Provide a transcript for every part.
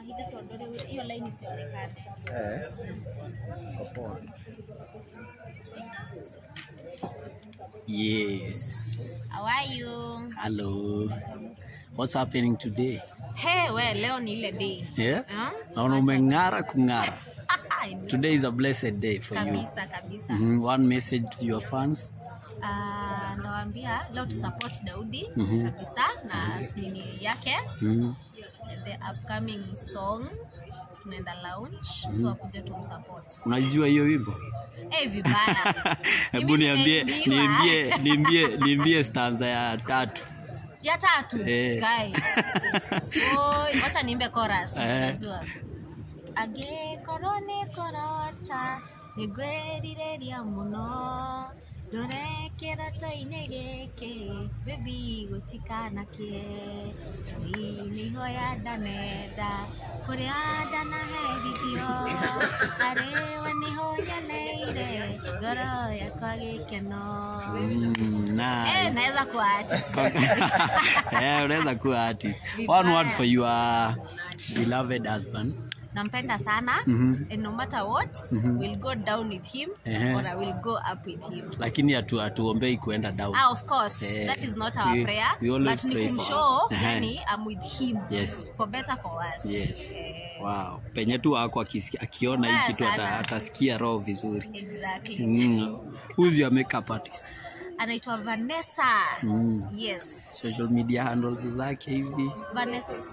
Mahidi tuondoe hiyo line isionekane. Eh. Iko poa. Yes. How are you? Hello. What's happening today? Hey, we leo ni ile day. Yeah? Huh? Naona umeng'ara kung'ara. I know. Today is a blessed day for you. kabisa kabisa. Mhm. One message to your fans. Ah, nawaambia leo tu support Daudi Mhm. kabisa na nini yake Mhm. the upcoming song tunaenda launch so akuja tumsupport. Unajua hiyo wimbo? Eh, vibaya. Hebu Mimi niambie nimeibiwa. niambie niambie niambie stanza ya tatu. ya tatu Eh. guy. So wacha niimbe chorus Eh. unajua. Angĩkorwo nĩ kũrota nĩngwĩrirĩria mũno ndũrekĩra ta-inĩ gĩkĩ baby gũtikanakĩe ni nĩihoya ndanenda kũrĩa ndanaherithio harĩwe nĩho nyoneire ngoro yakwa gĩkeno Mm, Eh, nice. naweza kuwa artist. yeah, unaweza kuwa artist. Vibaya. One word for your beloved husband. nampenda sana Mhm. and no matter what we'll go down with him Ehe. or I will go up with him Lakini hatu hatuombei kuenda down. ah, of course Eh, that is not our we- prayer we always but ni pray for kumshow her. Ehe. yani I'm with him Yes. for better for us Yes. eh, Wow. Penye tu wako akisikia- akiona hii Mbaya kitu ata- sana. atasikia roho vizuri. exactly Mm. Who's your makeup artist? anaitwa Vanessa Mm. yes Social media handles zake hivi. Vanessa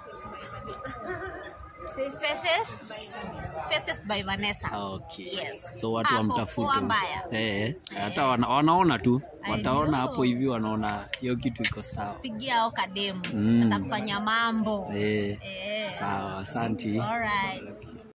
Faces Faces by Vanessa Okay. Yes. So watu Hapo wamtafute. poa mbaya. Eh, hata wana, wanaona tu. I Wataona know. hapo hivi wanaona hiyo kitu iko sawa. pigia ao kademu Mm. atakufanya mambo Eh, eh. sawa, asanti. All right.